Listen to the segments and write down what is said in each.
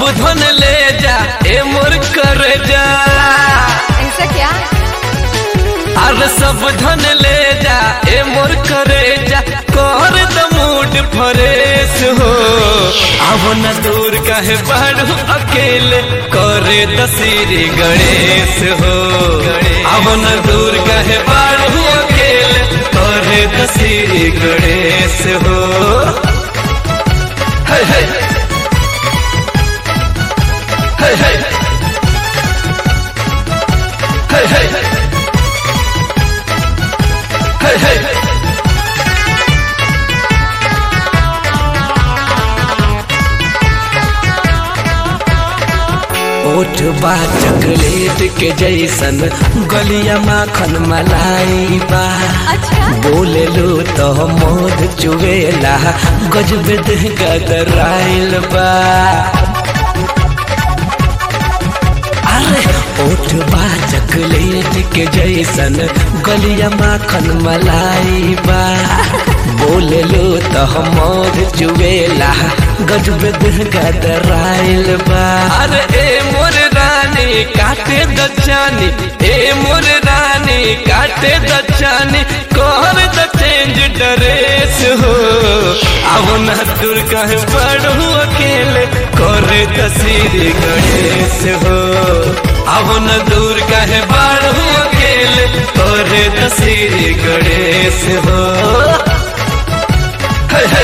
धन ले जा ए मोर कर जा ऐसा क्या अरे सब धन ले जा ए मोर करे जा कर द मूड फरेश हो अब न दूर कहे बढ़ू अकेले करे दसीरी गणेश हो अब न दूर कहे बढ़ू अकेले करे दसीरी गणेश हो हे हे हे हे हे हे हे हे ओठ बा चॉकलेट के जैसन गलिया माखन मलाई बा अच्छा बोले लो तो मोद चुवेला गजब देह गदराइल बा अरे ओठ बा चॉकलेट के जैसन गलिया माखन मलाई बा बोले लो तो मोद चुवेला गजब देह गदराइल बा अरे ए मोर रानी काटे दचानी ए मोर रानी काटे दचानी कोहर द चेंज ड्रेस हो अब न दूर कहे पढ़ू अकेले करे तस्वीर गणेश हो अब न दूर कहे बढ़ू अकेले करे तस्वीर गणेश हो हे हे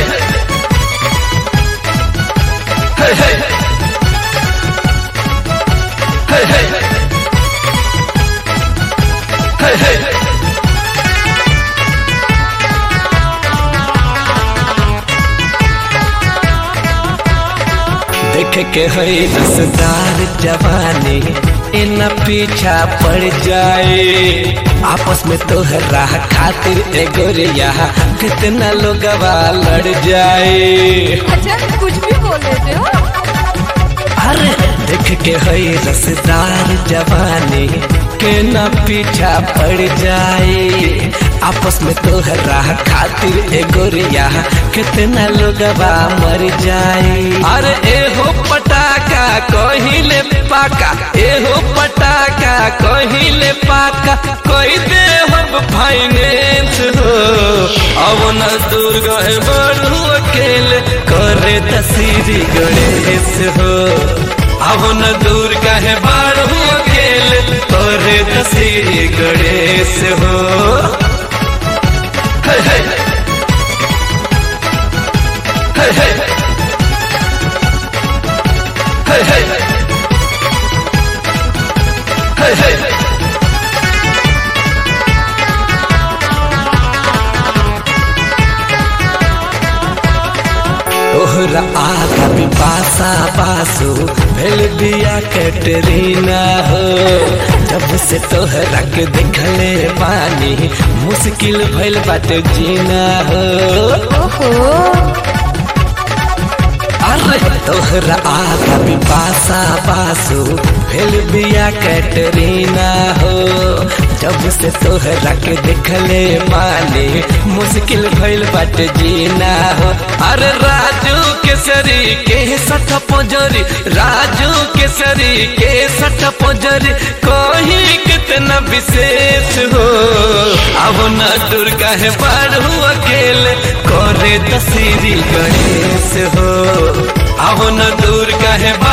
हे हे हे हे हे हे देख के है रसदार जवानी इन पीछा पड़ जाए आपस में तोहरा खातिर ए गोरिया कितना लोगवा लड़ जाए अच्छा कुछ भी बोल देते हो अरे देख के है रसदार जवानी के न पीछा पड़ जाए आपस में तोहरा खातिर ए गोरिया कितना लोगवा मर जाए अरे ए हो पटाका कहिले पाका ए हो पटाका कहिले पाका कोई दे हम फाइनेंस हो अब न दूर गए बढ़ू अकेले करे तस्वीर गणेश हो अब न दूर कहे बढ़ू अकेले करे तस्वीर गणेश हो हे हे हे हे हे हे हे हे तोहरा आगा भी पासा पासो भेल बिया कैटरीना हो जब से तोहरा के देखले पानी मुश्किल भइल बाटे जीना हो ओहो अरे तोहरा आगा भी पासा पासो भेल बिया कैटरीना हो जब से तोहरा के देखले पानी मुश्किल भइल बाटे जीना हो अरे राजू केसरी के सठ पोजरी राजू केसरी के सठ पोजरी कोही कितना विशेष हो अब न दुर्गा है बढ़ू अकेले करे तस्वीरी गणेश हो अब न दूर कहे